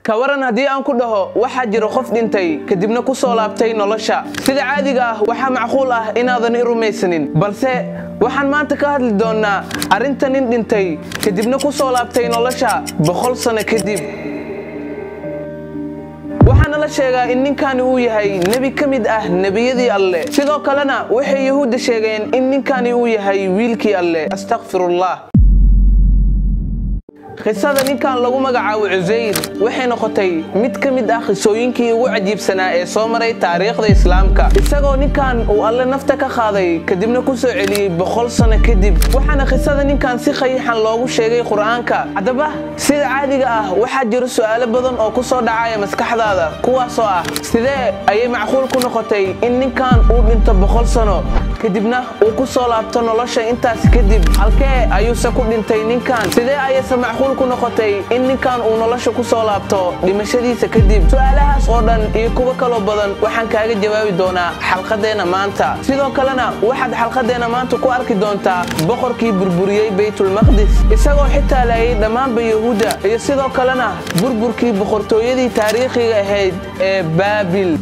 ka waran haddii aan ku dhaho waxaa jira qof dhintay kadibna ku soo laabtay nolosha sida caadiga ah waxaa macquul ah inaadan i rumaysanin balse waxaan maanta ka hadli doonnaa arrinta nin dhintay kadibna ku soo laabtay nolosha boqol sano kadib waxaana la sheegaa in ninkani uu yahay nebi ka mid ah nebiyadii alleh sidoo kalena waxay yahuudda sheegeen in ninkani uu yahay wiilkii alleh astakfirullah qisada ninkan lagu magacaabo cusayr waxay noqotay mid ka mid ah qisooyinkii ugu cajiibsanaa ee soo maray taariikhda islaamka isagoo ninkan uu alle nafta ka qaaday kadibna ku soo celiyey boqol sano kadib waxaana qisada ninkan si khayiixan loogu sheegay qur'aanka haddaba sida caadiga ah waxaa jiro su'aalo badan oo ku soo dhacaya maskaxdaada kuwaasoo ah sidee ayay macquul ku noqotay in ninkan uu dhinto boqol sano kadibna uu ku soo laabto nolosha intaas kadib halkee ayuuse ku dhintay ninkan sidee ayayse macquul ku noqotay in ninkan uu nolosha ku soo laabto dhimashadiisa kadib su'aalahaas oo dhan iyo kuwo kaloo badan waxaan kaaga jawaabi doonaa xalqadeenna maanta sidoo kalena waxaad xalqadeenna maanta ku arki doontaa boqorkii burburiyey baytulmaqdis isagoo xitaa laayay dhammaanba yahuudda iyo sidoo kalena burburkii boqortooyadii taariikhiga ahayd ee baabil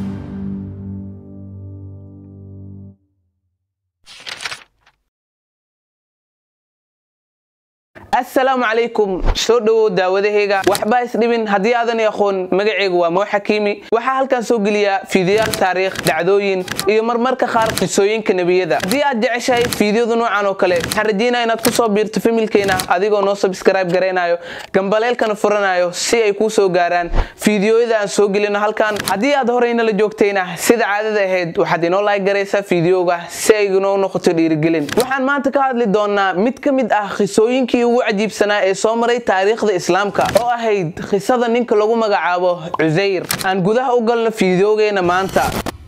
asalaamu calaykum soo dhowow daawadahayga waxbaa isdhibin haddii aadan i aqoon magacaygu waa moo xakiimi waxaa halkan soo geliyaa fiidiyaal taariikh dhacdooyin iyo marmarka qaar qisooyinka nebiyada haddii aad jeceshahay fiidiyadu noocan oo kale waxaan rajaynaya inaad ku soo biirto familkeena adigoo noo sabskrayb garaynayo gambaleelkana furanayo si ay kuu soo gaaraan fiidiyooyada aan soo gelino halkan haddii aad horeyna la joogtayna sida caadada ahayd waxaad inoo laag garaysaa fiidiyooga si ay inoo noqoto dhiirigelin waxaan maanta ka hadli doonaa mid ka mid ah qisooyinkii ugu cajiibsanaa ee soo maray taariikhda islaamka oo ahayd qisada ninka lagu magacaabo cusayr aan gudaha u galno fiidiyoogeena maanta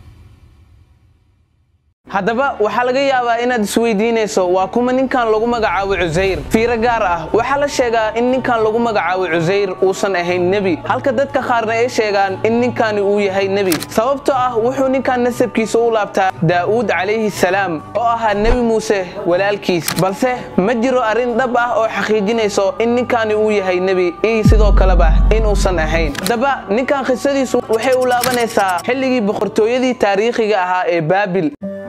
haddaba waxaa laga yaabaa inaad isweydiinayso waa kuma ninkan lagu magacaabo cusayr fiiro gaar ah waxaa la sheegaa in ninkan lagu magacaabo cusayr uusan ahayn nebi halka dadka qaarna ay sheegaan in ninkani uu yahay nebi sababtoo ah wuxuu ninkan nasabkiisa u laabtaa daa'uud calayhi salaam oo ahaa nebi muuse walaalkiis balse ma jiro arrin dhab ah oo xaqiijinayso in ninkani uu yahay nebi iyo sidoo kaleba inuusan ahayn haddaba ninkan qisadiisu waxay u laabanaysaa xilligii boqortooyadii taariikhiga ahaa ee baabil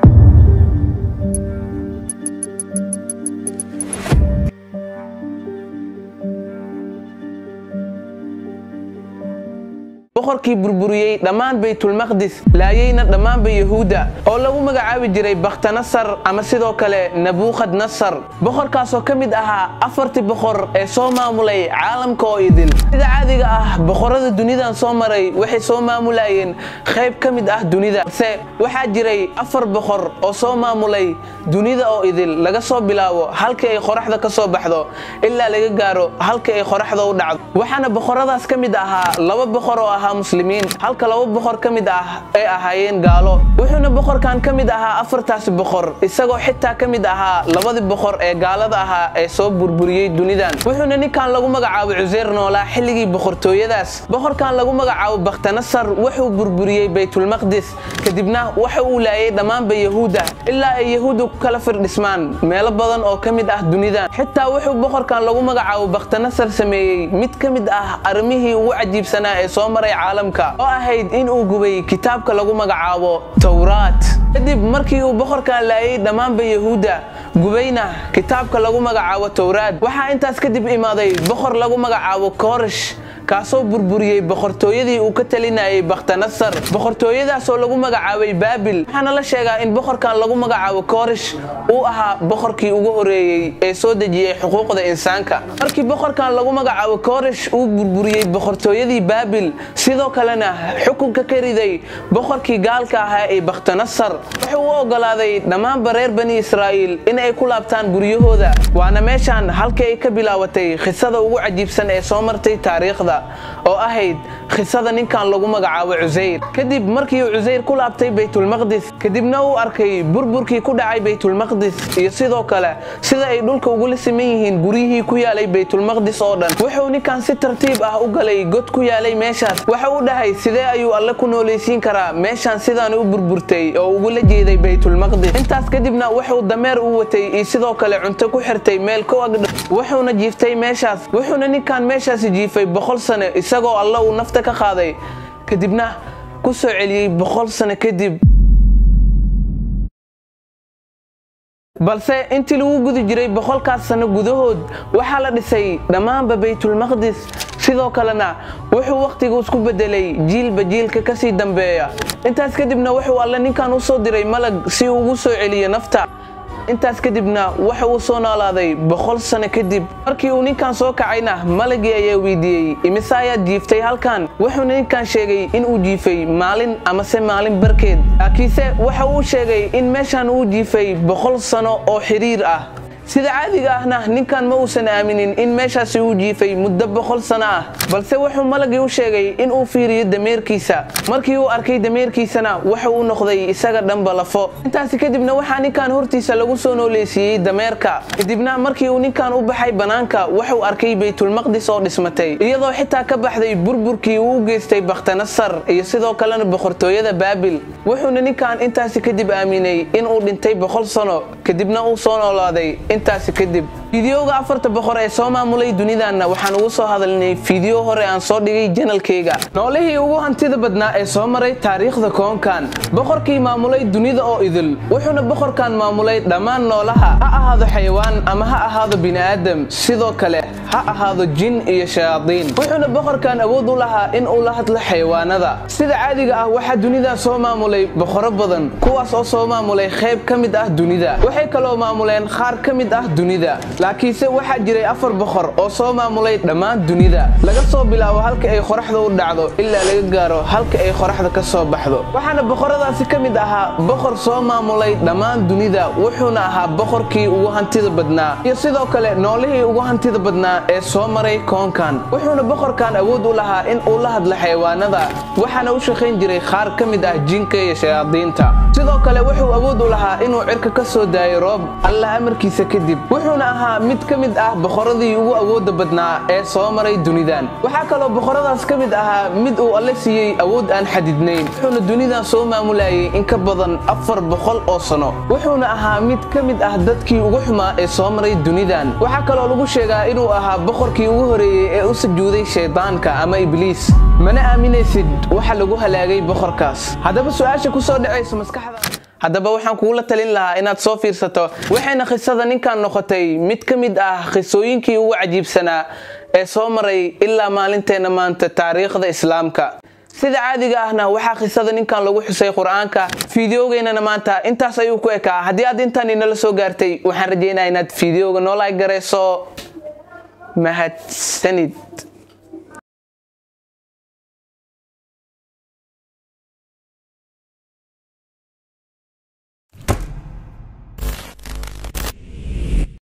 boqorkii burburiyey dhammaan baytulmaqdis laayeyna dhammaanba yahuudda oo lagu magacaabi jiray bakhtanasar ama sidoo kale nabuukhad nasar boqorkaasoo ka mid ahaa afartii boqor ee soo maamulay caalamka oo idil sida caadiga ah boqorrada dunidan soo maray waxay soo maamulayeen qayb ka mid ah dunida balse waxaa jiray afar boqor oo soo maamulay dunida oo idil laga soo bilaabo halkii ay qoraxda ka soo baxdo ilaa laga gaaro halkii ay qoraxda u dhacdo waxaana boqorradaas ka mid ahaa laba boqor oo ahaa muslimiin halka laba boqor ka mid ah ay ahaayeen gaalo wuxuuna boqorkan ka mid ahaa afartaasi boqor isagoo xitaa ka mid ahaa labadii boqor ee gaalada ahaa ee soo burburiyey dunidan wuxuuna ninkan lagu magacaabo cuseyr noolaa xilligii boqortooyadaas boqorkan lagu magacaabo bakhtanasar wuxuu burburiyey baytulmaqdis kadibna waxa uu laayay dhammaanba yahuudda ilaa ay yahuudda ku kala firdhismaan meelo badan oo ka mid ah dunidan xitaa wuxuu boqorkan lagu magacaabo bakhtanasar sameeyey mid ka mid ah arrimihii ugu cajiibsanaa ee soo maray caalamka oo ahayd in uu gubay kitaabka lagu magacaabo towraat kadib markii uu boqorkan laayay dhammaanba yahuudda gubayna kitaabka lagu magacaabo towraad waxaa intaas kadib imaaday boqor lagu magacaabo koorish kaasoo burburiyey boqortooyadii uu ka talinayay bakhtanasar boqortooyadaasoo lagu magacaabay baabil waxaana la sheegaa in boqorkan lagu magacaabo koorish uu ahaa boqorkii ugu horeeyey ee soo dejiyey xuquuqda insaanka markii boqorkan lagu magacaabo koorish uu burburiyey boqortooyadii baabil sidoo kalena xukunka ka riday boqorkii gaalka ahaa ee bakhtanasar wuxuu u ogolaaday dhammaanba reer bani israa'iil in ay ku laabtaan guryahooda waana meeshaan halkii ay ka bilaabatay qisada ugu cajiibsan ee soo martay taariikhda oo ahayd qisada ninkan lagu magacaabo cusayr kadib markii uu cusayr ku laabtay baytulmaqdis kadibna uu arkay burburkii ku dhacay baytulmaqdis iyo sidoo kale sida ay dhulka ugula siman yihiin guryihii ku yaalay baytulmaqdis oo dhan wuxuu ninkan si tartiib ah u galay god ku yaalay meeshaas waxa uu dhahay sidee ayuu alle ku noolaysiin karaa meeshaan sidaan u burburtay oo ugula jeeday baytulmaqdis intaas kadibna wuxuu dameer u watay iyo sidoo kale cunto ku xirtay meel ku agdhow wuxuuna jiiftay meeshaas wuxuuna ninkan meeshaasi jiifay boqol sano isagoo alla uu nafta ka qaaday kadibna ku soo celiyey boqol sano kadib balse intii lagu gudi jiray boqolkaas sano gudahood waxaa la dhisay dhammaanba baytulmaqdis sidoo kalena wuxuu wakhtigu isku beddelay jiilba jiilka ka sii dambeeya intaas kadibna wuxuu alle ninkan u soo diray malag si uu ugu soo celiyo nafta intaas kadibna waxa uu soo noolaaday boqol sano kadib markii uu ninkan soo kacayna malagii ayaa weydiiyey imise ayaad jiiftay halkan wuxuuna ninkan sheegay in uu jiifay maalin amase maalin barkeed laakiinse waxa uu sheegay in meeshan uu jiifay boqol sano oo xidhiir ah sida caadiga ahna ninkan ma uusan aaminin in meeshaasi uu jiifay muddo boqol sano ah balse wuxuu malagii u sheegay in uu fiiriyo dameerkiisa markii uu arkay dameerkiisana waxa uu noqday isaga dhanba lafo intaasi kadibna waxaa ninkan hortiisa lagu soo nooleysiiyey dameerka kadibna markii uu ninkan u baxay bannaanka wuxuu arkay baytulmaqdis oo dhismatay iyadoo xitaa ka baxday burburkii uu u geystay bakhtanasar iyo sidoo kalena boqortooyada baabil wuxuuna ninkan intaasi kadib aaminay inuu dhintay boqol sano kadibna uu soo noolaaday intaasi kadib fideoga afarta boqor ee soo maamulay dunidanna waxaan ugu soo hadalnay fideo hore aan soo dhigay janalkayga noolihii ugu hantida badnaa ee soo maray taariikhda koonkan boqorkii maamulay dunida oo idil wuxuuna boqorkan maamulay dhammaan noolaha ha ahaado xayawaan ama ha ahaado bini'aadam sidoo kale ha ahaado jin iyo shayaadiin wuxuuna boqorkan awood u lahaa in uu la hadlo xayawaanada sida caadiga ah waxaa dunidan soo maamulay boqoro badan kuwaas oo soo maamulay qayb ka mid ah dunida waxay kaloo maamuleen qaar ka mid ah dunida laakiinse waxaa jiray afar boqor oo soo maamulay dhammaan dunida laga soo bilaabo halka ay qoraxda u dhacdo ilaa laga gaaro halka ay qoraxda ka soo baxdo waxaana boqoradaasi ka mid ahaa boqor soo maamulay dhammaan dunida wuxuuna ahaa boqorkii ugu hantida badnaa iyo sidoo kale noolihii ugu hantida badnaa ee soo maray koonkan wuxuuna boqorkan awood u lahaa in uu la hadlo xayawaanada waxaana u shaqayn jiray qaar ka mid ah jinka iyo shayaadiinta sidoo kale wuxuu awood u lahaa inuu cirka ka soo daayo roob allah amarkiisa kadib wuxuuna ahaa mid ka mid ah boqoradii ugu awooda badnaa ee soo maray dunidan waxaa kaloo boqoradaas ka mid ahaa mid uu alle siiyey awood aan xadidnayn wuxuuna dunidan soo maamulayay in ka badan afar boqol oo sano wuxuuna ahaa mid ka mid ah dadkii ugu xumaa ee soo maray dunidan waxaa kaloo lagu sheegaa inuu ahaa boqorkii ugu horeeyey ee u sujuuday shaydaanka ama ibliis mana aaminaysid waxa lagu halaagay boqorkaas haddaba su-aasha ku soo dhacayso maskaxda haddaba waxaan kugula talin lahaa inaad soo fiirsato waxayna qisada ninkan noqotay mid ka mid ah qisooyinkii ugu cajiibsanaa ee soo maray ilaa maalinteenna maanta taariikhda islaamka sida caadiga ahna waxaa qisada ninkan lagu xusay qur-aanka fideogeynana maanta intaas ayuu ku ekaa haddii aad intaan inala soo gaartay waxaan rajaynaa inaad fideoga noolay garayso mahadsanid